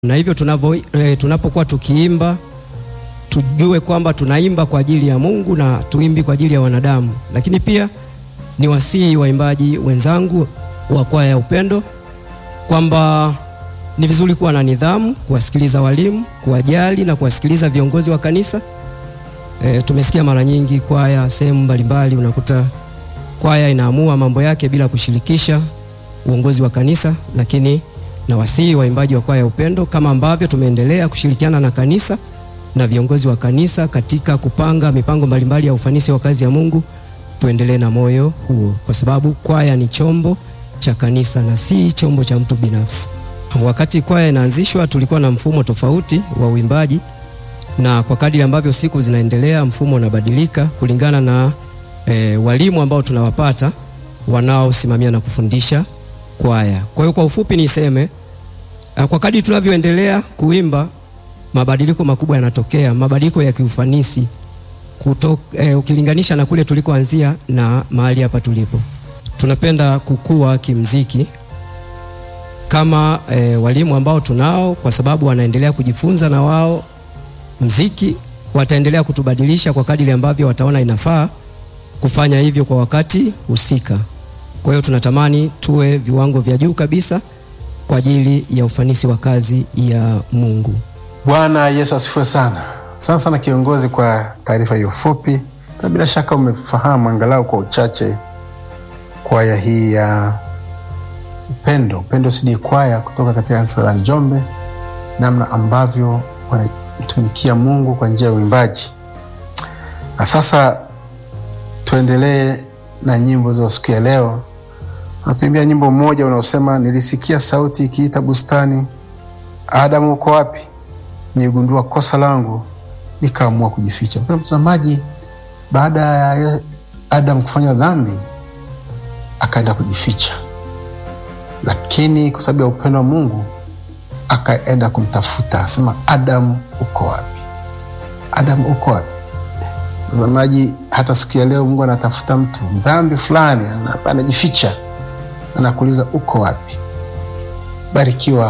na hivyo tunavyo e, tunapokuwa tukiimba tujue kwamba tunaimba kwa ajili ya Mungu na tuimbi kwa ajili ya wanadamu. Lakini pia ni wasihi waimbaji wenzangu wa kwaya ya Upendo kwamba ni vizuri kuwa na nidhamu, kuwasikiliza walimu, kuwajali na kuwasikiliza viongozi wa kanisa. E, tumesikia mara nyingi kwaya sehemu mbalimbali, unakuta kwaya inaamua mambo yake bila kushirikisha uongozi wa kanisa, lakini na wasihi waimbaji wa kwaya ya Upendo kama ambavyo tumeendelea kushirikiana na kanisa na viongozi wa kanisa katika kupanga mipango mbalimbali ya ufanisi wa kazi ya Mungu, tuendelee na moyo huo, kwa sababu kwaya ni chombo cha kanisa na si chombo cha mtu binafsi. Wakati kwaya inaanzishwa, tulikuwa na mfumo tofauti wa uimbaji, na kwa kadiri ambavyo siku zinaendelea, mfumo unabadilika kulingana na e, walimu ambao tunawapata wanaosimamia na kufundisha kwaya. Kwa hiyo kwa ufupi niseme kwa kadri tunavyoendelea kuimba mabadiliko makubwa yanatokea, mabadiliko ya kiufanisi kuto, eh, ukilinganisha na kule tulikoanzia na mahali hapa tulipo. Tunapenda kukua kimziki kama eh, walimu ambao tunao, kwa sababu wanaendelea kujifunza na wao mziki, wataendelea kutubadilisha kwa kadiri ambavyo wataona inafaa kufanya hivyo kwa wakati husika. Kwa hiyo tunatamani tuwe viwango vya juu kabisa kwa ajili ya ufanisi wa kazi ya Mungu. Bwana Yesu asifiwe sana. Sana sana kiongozi, kwa taarifa hiyo fupi, na bila shaka umefahamu angalau kwa uchache kwaya hii ya Upendo, Upendo CD kwaya kutoka katika kanisa la Njombe, namna ambavyo wanatumikia Mungu kwa njia ya uimbaji. Na sasa tuendelee na nyimbo za siku ya leo. Natuimbia nyimbo mmoja unaosema nilisikia sauti ikiita bustani, Adamu uko wapi? Nigundua kosa langu nikaamua kujificha. Mpendwa mtazamaji, baada ya Adamu kufanya dhambi akaenda kujificha, lakini kwa sababu ya upendo wa Mungu akaenda kumtafuta, asema Adamu uko wapi? Adamu uko wapi? Mtazamaji, hata siku ya leo Mungu anatafuta mtu dhambi fulani, anajificha, anakuuliza uko wapi? Barikiwa